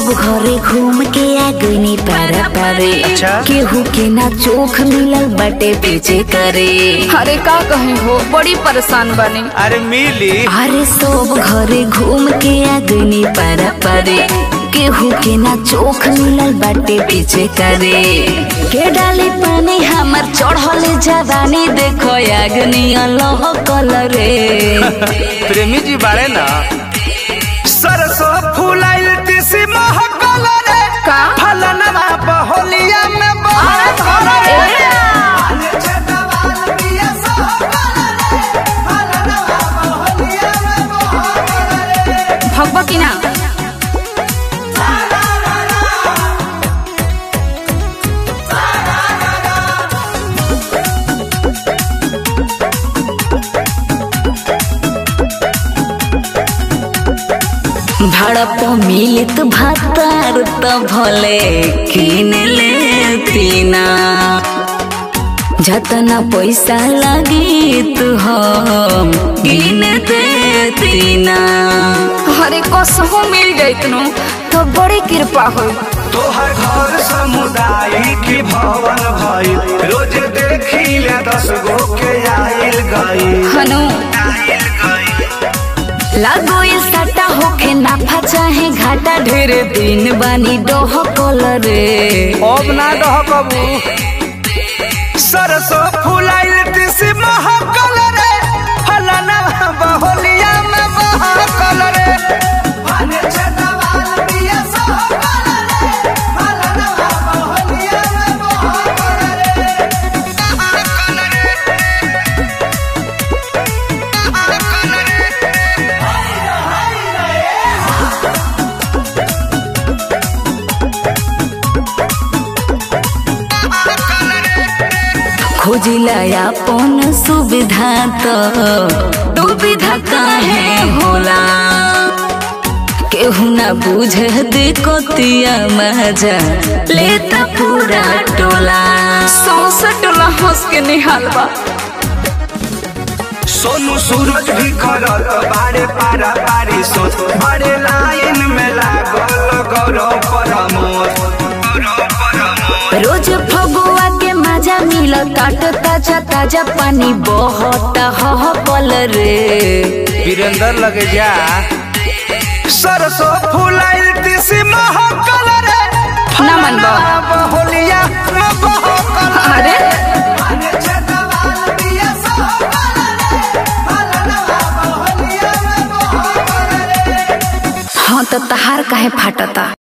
सब घरे घूम के आ गईनी पारा पारे अच्छा। केहू के ना चोख मिलल बटे पीछे करे अरे का कहे हो बड़ी परेशान बनी अरे मिली अरे सब घरे घूम के आ गईनी पारा पारे केहू के ना चोख मिलल बाटे पीछे करे के डाली पानी हमर चढ़ल जवानी देखो आगनी अल्लाह कलरे प्रेमी जी बारे ना सरसों फूलाइल तिसी महकल रे का? फलनवा बहोलिया में बहकल रे भगवा की ना भड़प मिलित भातार त भले किन लेतीना जतना पैसा लगी तू हम गिन देतीना अरे कसहू मिल जाइतनु तो बड़ी कृपा हो तोहर घर समुदाय की भवन भई रोज देखी ले दस गो के आइल गई हनु आइल गई लागो ये सटा होखे नाफा चाहे घाटा ढेर दिन बानी डोह कलरे अब ना डह कबू सरसों फूलाइल तिसी महकल रे फलनवा बहोलिया में बहकल रे खोजिला अपन सुविधा तो दुविधा काहे होला केहू ना बुझे दिकोतिया मजा लेता पूरा टोला सौसे टोला हंस के निहाल बा सोनू सूरज भी करत बारे पारा पारी सोच बड़े लाइन में लागल गौरव परमोद गौरव परमोद रोज फगुआ के मजा मिल काट ताजा ताजा पानी बहुत ह पल रे वीरेंद्र लगे जा सरसों फूलाइल तिसी महकल रे ना मन बा। बहोलिया में बहकल अरे हाँ तो तहार काहे फाटता